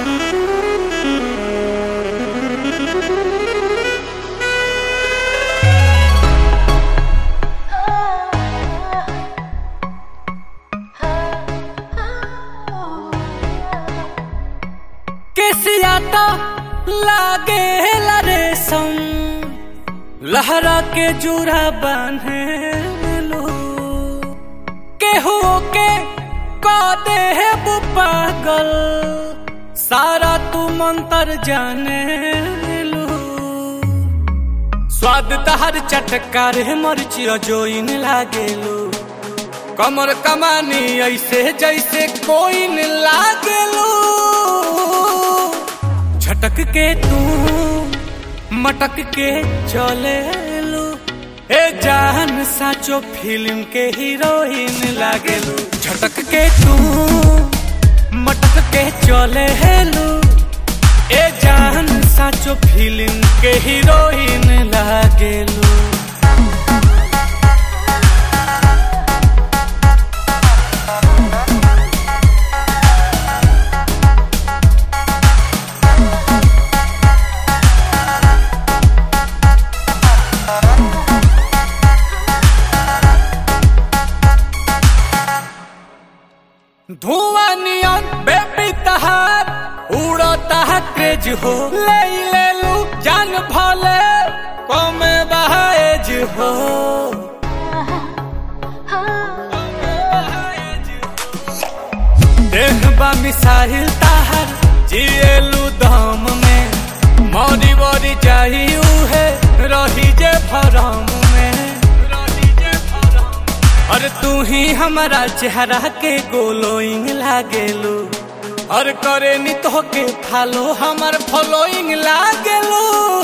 केसिया तो लागे रेशम लहरा के जुरा बांधे लो केहू के का दे पागल सारा तू मंतर जाने लो स्वाद तहर चटकार मरची जोइन लागेलो कमर कमानी ऐसे जैसे कोई न लागेलो झटक के तू मटक के चले लो ए जान साचो फिल्म के हीरोइन लागेलू झटक के तू मटक के चले लो ए जान साचो फिल्म के हीरोइन लागेलू धुआं नियन बेबी तहार उड़ता है क्रेज हो ले ले लू जान भले कमे बहाएज हो देख बा मिसाइल ताहर जिएलू दम में मौरी बरी चाहिए है रही जे भरम में और तू ही हमारा चेहरा के गोलोइंग लागेलू और करे नी तो के फालो हमार फॉलोइंग लागेलू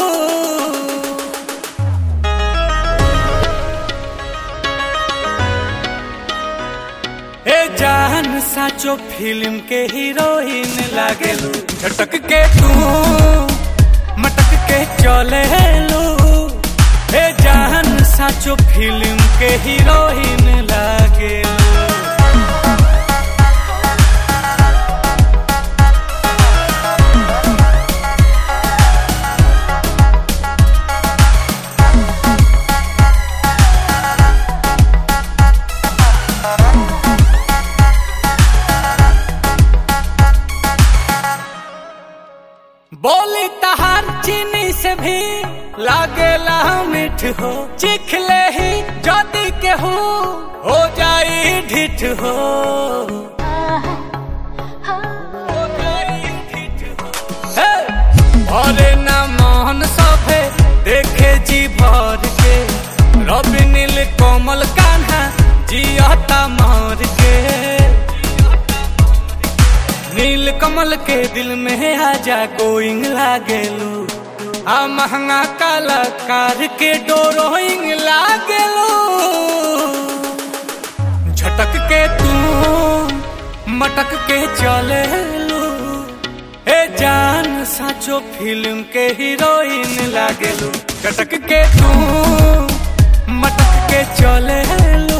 ए जान साचो फिल्म के हीरोइन लागेलू झटक के तू मटक के चले लो ए जान साचो फिल्म के हीरोइन लागे बोली तहार चीनी से भी लागेला मीठ हो चिख ले ही जदी के हो हो जाई ढिठ हो हो जाई ढिठ हो। हे! भरे ना मोहन सभे देखे जी भर के रवि नील कोमल कान्हा जियता मार के नील कमल के दिल में आजा गोइंग लागेलू आ महंगा कलाकार के डोरोइंग लागेलू झटक के तू मटक के चले लू ए जान साचो फिल्म के हीरोइन लागेलू झटक के तू मटक के चले लू